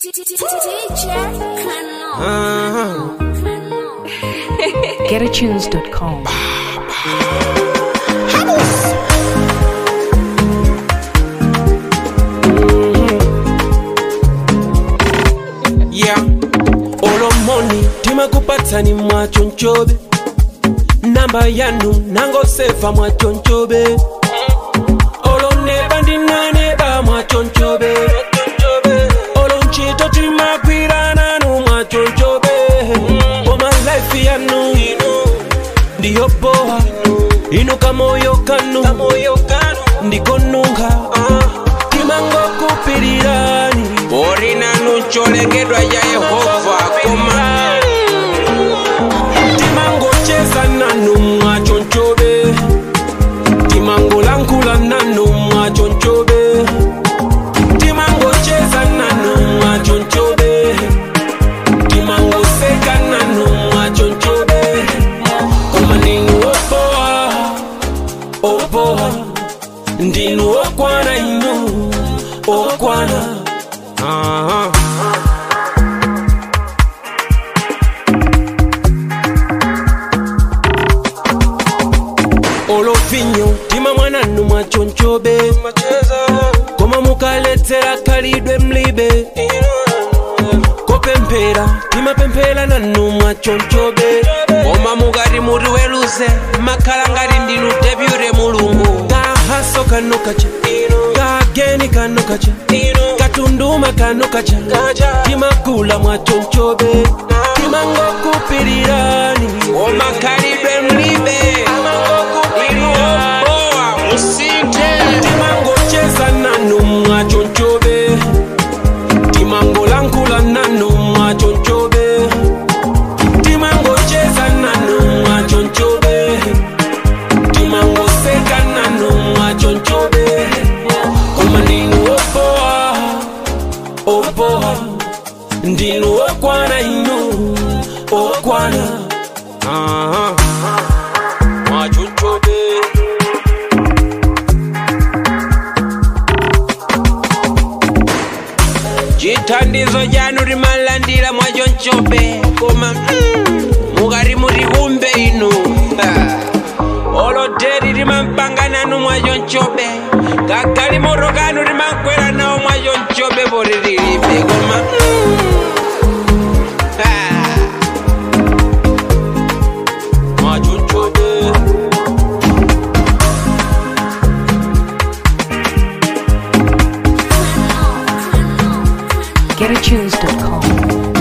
GetAtunes.com. yeah olomoni timakupatsani mwachonchobe namba yanu nangosefa mwachonchobe oloneba ndinaneba mwachonchobe olonchito timagwirananu mwachonchobe koma laifi yanu ndiyo boha ino kamoyo kanu ndikonunga timangokupirirani orinanu ncholegedwa ya yehova koma timangocheza nanu mwachonchobe timangolankhula nanu mwachonchobe timangocheza nanu mwachonchobe timangoseka nanu mwachonchobe koma ndinu opoha opoha ndinu okwana inu okwana uh-huh. olovinyo tima mwananu mwachonchobe koma mukaledzera khalidwe mlibe kopemphera timapemphera nanu mwachonchobe koma mukati muti weluze makhala ngati ndinu depute mulungu kahaso kano kacha kageni kano kacha katunduma kano kacha timagula mwachonchobe timangokupirirani koma khalidwe mlibe inu obowa musinthe timangocheza nanu mwachonchobe timangolankhula nanu mwachonchobe timangocheza nanu mwachonchobe timangoseka nanu mwachonchobe koma ndinu opoha opoha ndinu okwana inu okwana Aha. mwachonchobe chithandizo chanu timalandira mwachonchobe koma mm, mukati muti kumbe inu Ah. oloteri timampanga nanu mwachonchobe kagali moto kanu timakwera nawo mwachonchobe poti tilibe koma mm, ah. mwachonchobe GetAtunes.com.